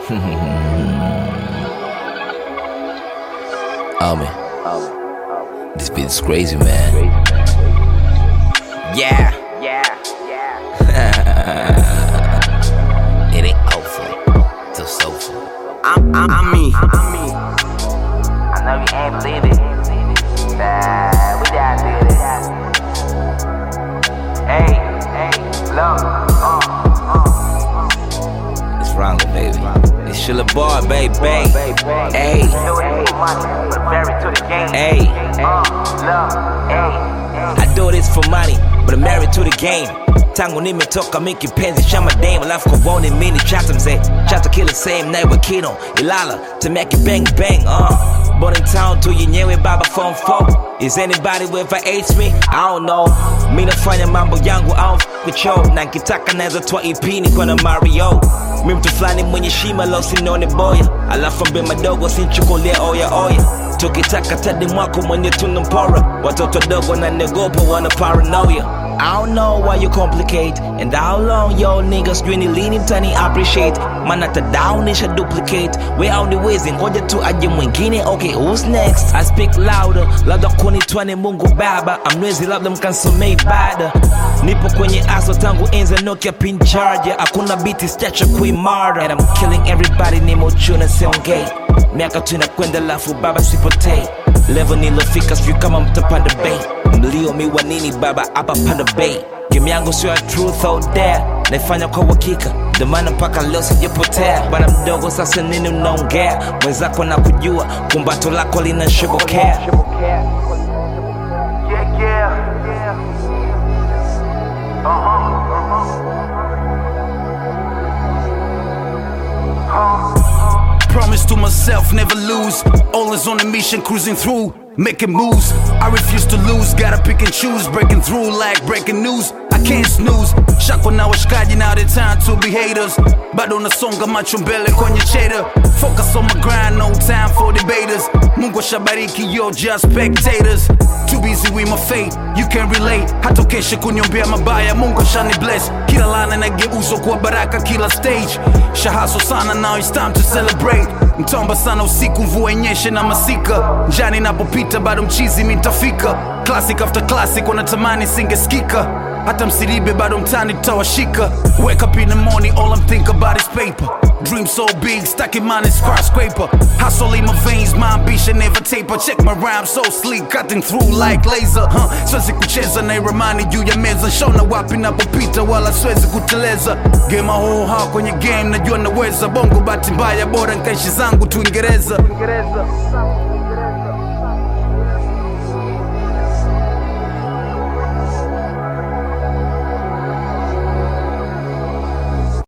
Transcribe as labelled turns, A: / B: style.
A: Oh man, this beat is crazy, man. Yeah, it ain't over till soulful.
B: I'm, I'm, I'm me.
C: I know you ain't believe it. Nah, we just did it. Hey, hey, look, uh, uh.
A: It's Ronald, baby. It's Shilla Bar, baby. Hey,
C: Do it for money, but married to the game.
A: hey.
C: Uh, look, hey, hey.
A: I do this for money, but I'm married to the game. Tangu nimetoka mikipenzi cha mademu alafu kuone mini chata mzee chata kila same naye wakino ilala temeke bang bang uh. Born in town tu yenyewe baba form 4 Is anybody ever hates me? I don't know Mi nafanya mambo yangu I don't f with you Na nkitaka naweza toa EP niko na Mario Mi mtu fulani mwenye shima lo sinone boya Alafu mbe madogo sinchukulie oya oya tukitaka tadi mwako mwenye tunampora watoto dogo na negopa wana paranoia I don't know why you complicate And how long yo niggas really leaning tani appreciate Man hata down isha duplicate We only wezi ngoja tu aje mwingine Okay who's next I speak louder Labda kunitwane mungu baba Amnwezi labda mkansomei bada Nipo kwenye aso tangu enza Nokia pin charger Hakuna biti stacha kuimara And I'm killing everybody nimo chuna siongei miaka tu inakwenda lafu baba sipotei level nilofika sijui kama mtapanda bei mlio miwa nini baba hapa panda bei game yangu sio ya truth or dare naifanya kwa uhakika ndio maana mpaka leo sijapotea bana mdogo sasa nini unaongea mwenzako na kujua kumbato lako linashobokea
C: Yeah, yeah.
D: Promise to myself, never lose. Always on a mission, cruising through, making moves. I refuse to lose, gotta pick and choose. Breaking through like breaking news. I can't snooze. Shako na washikaji, now the time to be haters. Bado nasonga macho mbele kwenye cheddar. Focus on my grind, no time for debaters. Mungu shabariki, you're just spectators. Too busy with my fate, you can relate. Hatokeshe kuniombea mabaya, Mungu shani bless. Kila lana nageuzwa kuwa baraka kila stage. Shahaso sana, now it's time to celebrate. Mtomba sana usiku, mvua inyeshe na masika. Njani napopita bado mchizi mitafika. Classic after classic, wanatamani singesikika. Hata msiribe bado mtani tutawashika. Wake up in the morning, all I'm think about is paper. Dream so big, stuck in mine is skyscraper. Hustle in my veins, my ambition never taper. Check my rhyme so sleek, cutting through like laser. Huh? Siwezi kucheza na ramani juu ya meza. Shona wapi napopita, wala siwezi kuteleza. Game my whole heart kwenye game, najua naweza. Bongo bahati mbaya, bora nkaishi zangu tu Uingereza.
C: Uingereza.